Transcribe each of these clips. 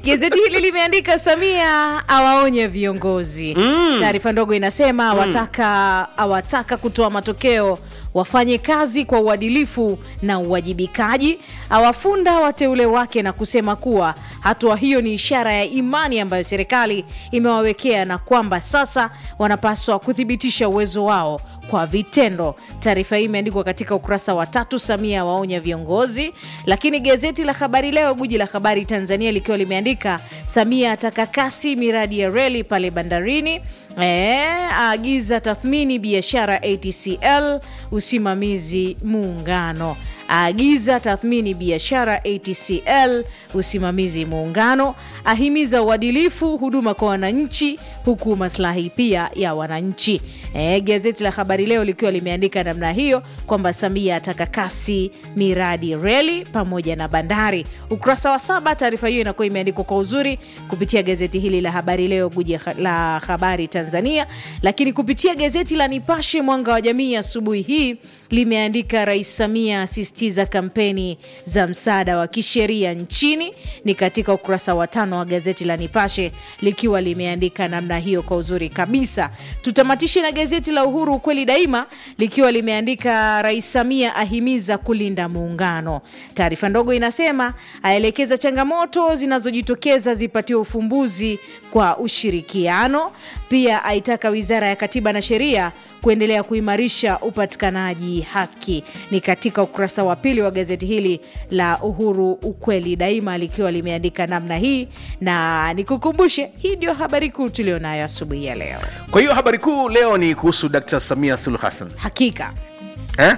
Gazeti hili limeandika Samia awaonya viongozi. Taarifa ndogo inasema awataka awataka kutoa matokeo, wafanye kazi kwa uadilifu na uwajibikaji, awafunda wateule wake na kusema kuwa hatua hiyo ni ishara ya imani ambayo serikali imewawekea na kwamba sasa wanapaswa kuthibitisha uwezo wao kwa vitendo. Taarifa hii imeandikwa katika ukurasa wa tatu. Samia waonya viongozi. Lakini gazeti la Habari Leo, guji la habari Tanzania, likiwa limeandika Samia ataka kasi miradi ya reli pale bandarini. E, aagiza tathmini biashara ATCL usimamizi muungano aagiza tathmini biashara ATCL usimamizi muungano, ahimiza uadilifu huduma kwa wananchi, huku maslahi pia ya wananchi. E, gazeti la Habari Leo likiwa limeandika namna hiyo kwamba Samia ataka kasi miradi reli pamoja na bandari. Ukurasa wa saba, taarifa hiyo inakuwa imeandikwa kwa uzuri kupitia gazeti hili la Habari Leo, guji la habari Tanzania. Lakini kupitia gazeti la Nipashe Mwanga wa Jamii asubuhi hii limeandika Rais Samia asisitiza kampeni za msaada wa kisheria nchini. Ni katika ukurasa wa tano wa gazeti la Nipashe likiwa limeandika namna hiyo kwa uzuri kabisa. Tutamatishe na gazeti la Uhuru ukweli daima likiwa limeandika Rais Samia ahimiza kulinda muungano. Taarifa ndogo inasema aelekeza changamoto zinazojitokeza zipatiwe ufumbuzi kwa ushirikiano. Pia aitaka Wizara ya Katiba na Sheria kuendelea kuimarisha upatikanaji haki. Ni katika ukurasa wa pili wa gazeti hili la Uhuru ukweli daima likiwa limeandika namna hii, na nikukumbushe, hii ndio habari kuu tulionayo asubuhi ya leo. Kwa hiyo habari kuu leo ni kuhusu Dkt. Samia Suluhu Hassan Hakika eh?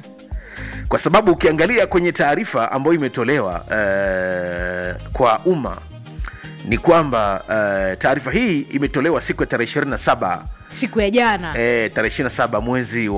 Kwa sababu ukiangalia kwenye taarifa ambayo imetolewa eh, kwa umma ni kwamba eh, taarifa hii imetolewa siku ya tarehe 27 siku ya jana E, tarehe 27 mwezi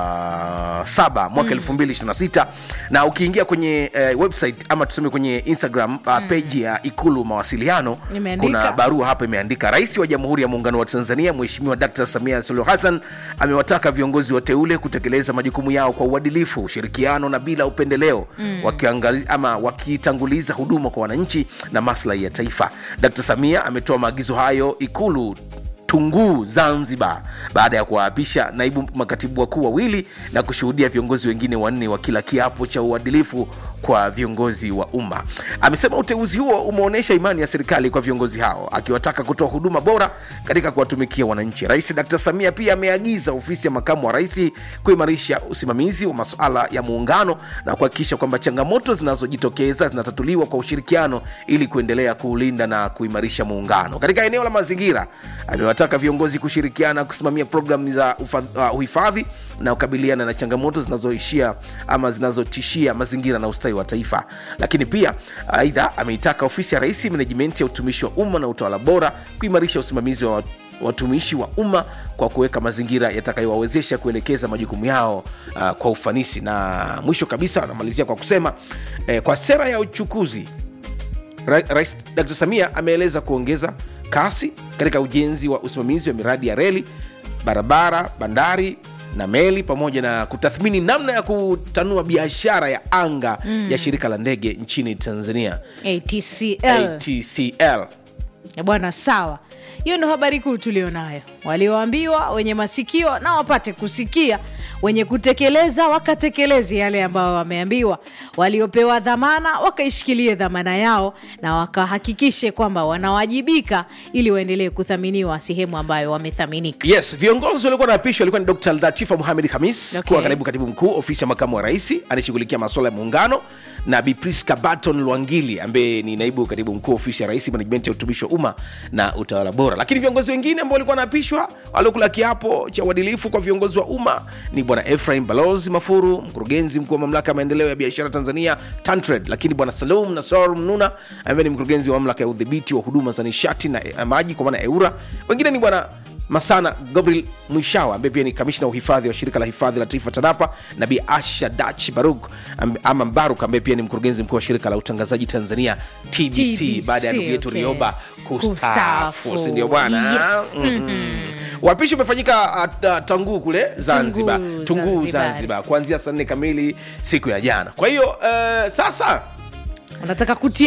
wa saba mwaka 2026 na ukiingia kwenye e, website ama tuseme kwenye Instagram uh, page ya Ikulu mawasiliano Imeandika. kuna barua hapa imeandika, Rais wa Jamhuri ya Muungano wa Tanzania Mheshimiwa Dkt. Samia Suluhu Hassan amewataka viongozi wateule kutekeleza majukumu yao kwa uadilifu, ushirikiano na bila upendeleo wakiangali, ama wakitanguliza huduma kwa wananchi na maslahi ya taifa. Dkt. Samia ametoa maagizo hayo Ikulu Tunguu Zanzibar, baada ya kuwaapisha naibu makatibu wakuu wawili na kushuhudia viongozi wengine wanne wakila kiapo cha uadilifu kwa viongozi wa umma. Amesema uteuzi huo umeonyesha imani ya serikali kwa viongozi hao, akiwataka kutoa huduma bora katika kuwatumikia wananchi. Rais Dr. Samia pia ameagiza ofisi ya makamu wa rais kuimarisha usimamizi wa masuala ya muungano na kuhakikisha kwamba changamoto zinazojitokeza zinatatuliwa kwa ushirikiano ili kuendelea kuulinda na kuimarisha muungano. Katika eneo la mazingira, amewataka viongozi kushirikiana kusimamia programu za ufa- uh, uhifadhi na kukabiliana na changamoto zinazoishia ama zinazotishia mazingira na ustawi wa taifa. Lakini pia aidha, ameitaka ofisi ya rais menejimenti ya utumishi wa umma na utawala bora kuimarisha usimamizi wa watumishi wa umma kwa kuweka mazingira yatakayowawezesha kuelekeza majukumu yao uh, kwa ufanisi. Na mwisho kabisa anamalizia kwa kusema eh, kwa sera ya uchukuzi Ra- Rais Dr. Samia ameeleza kuongeza kasi katika ujenzi wa usimamizi wa miradi ya reli, barabara, bandari na meli pamoja na kutathmini namna ya kutanua biashara ya anga ya shirika la ndege nchini Tanzania ATCL. ATCL. Eh, Bwana, sawa. Hiyo ndo habari kuu tulionayo. Walioambiwa wenye masikio na wapate kusikia, wenye kutekeleza wakatekeleze yale ambayo wameambiwa, waliopewa dhamana wakaishikilie dhamana yao na wakahakikishe kwamba wanawajibika ili waendelee kuthaminiwa sehemu ambayo wamethaminika. Yes, viongozi waliokuwa naapishwa walikuwa ni Dr. Latifa Mohamed Hamis Okay. kuwa kaibu katibu mkuu ofisi ya makamu wa rais anayeshughulikia masuala ya muungano na Bi Priska Barton Lwangili ambaye ni naibu katibu mkuu ofisi ya rais management ya utumishi wa umma na utawala bora. Lakini viongozi wengine ambao walikuwa wanaapishwa waliokula kiapo cha uadilifu kwa viongozi wa umma ni bwana Ephraim Balozi Mafuru, mkurugenzi mkuu wa mamlaka ya maendeleo ya biashara Tanzania TanTrade, lakini bwana Salum Nasor Mnuna ambaye ni mkurugenzi wa mamlaka ya udhibiti wa huduma za nishati na eh, maji kwa maana EURA. Wengine ni bwana Masana Gabriel Mwishawa ambaye pia ni kamishna wa uhifadhi wa shirika la hifadhi la taifa TANAPA na Bi Asha Dach Baruk am- ama Mbaruk ambaye pia ni mkurugenzi mkuu wa shirika la utangazaji Tanzania TBC, TBC, baada ya ndugu yetu okay. Rioba kustaafu, Kustaafu. si ndio bwana? Yes. Mhm. Uapishi umefanyika uh, uh, Tanguu kule Zanzibar, Tunguu, Tunguu Zanzibar. Zanzibar, kuanzia saa nne kamili siku ya jana. Kwa hiyo uh, sasa Wanataka kutia